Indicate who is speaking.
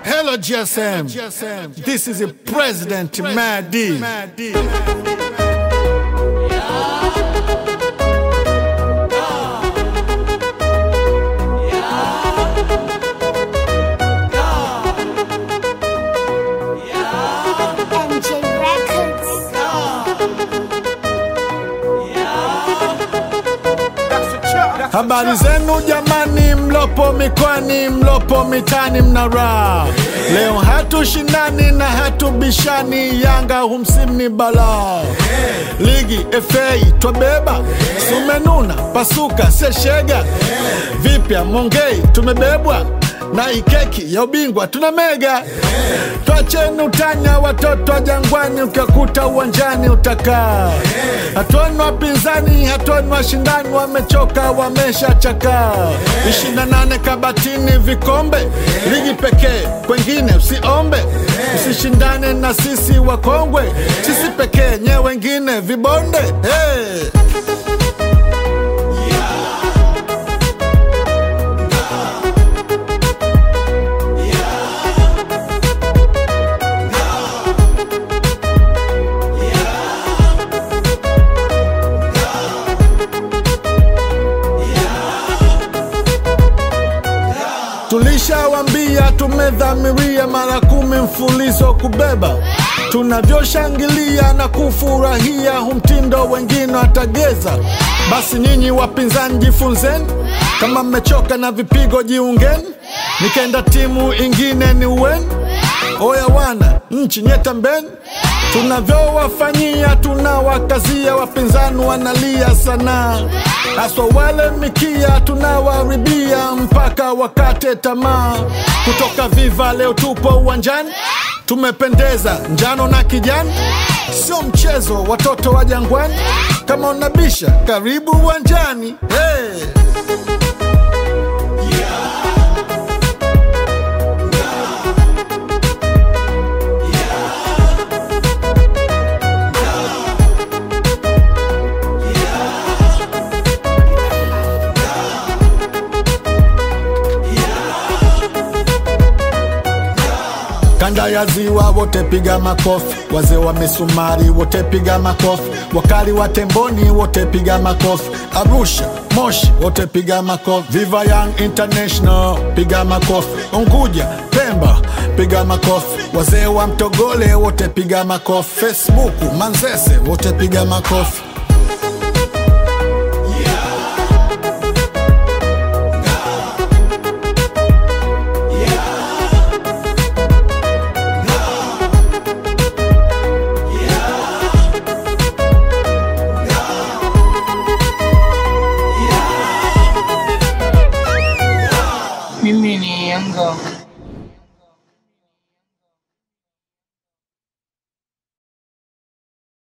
Speaker 1: Hello, GSM. This is a President Madi.
Speaker 2: MJ Records.
Speaker 1: Habari zenu jamani, mlopo mikwani, mlopo mitani, mna raha leo. Hatushindani na hatubishani, Yanga humsimni balaa. Ligi FA twabeba, sumenuna pasuka seshega, vipya Mongei tumebebwa na ikeki ya ubingwa tuna mega. Twacheni utanya, watoto wa Jangwani, ukakuta uwanjani utakaa. Hatuoni wapinzani, hatuoni washindani, wamechoka wameshachakaa. ishirini na nane kabatini vikombe, ligi pekee, kwengine usiombe. Usishindane na sisi wakongwe, sisi pekee, nye wengine vibonde. Hey! Tulishawambia tumedhamiria mara kumi mfulizo kubeba, tunavyoshangilia na kufurahia humtindo, wengine watageza. Basi nyinyi wapinzani jifunzeni, kama mmechoka na vipigo jiungeni, nikenda timu ingine ni uweni. Oya wana nchi nyetambeni, tunavyowafanyia tunawakazia, wapinzani wanalia sana, haswa wale mikia tunawaribia mpaka wakate tamaa. Kutoka Viva leo tupo uwanjani, tumependeza njano na kijani, sio mchezo, watoto wa Jangwani. Kama unabisha karibu uwanjani hey. Kanda ya ziwa wote piga makofi, wazee wa misumari wote piga makofi, wakali wa temboni wote piga makofi, Arusha, Moshi wote piga makofi, Viva Young International piga makofi, Unguja, Pemba piga makofi, wazee wa Mtogole wote piga makofi, Facebook, Manzese wote piga makofi.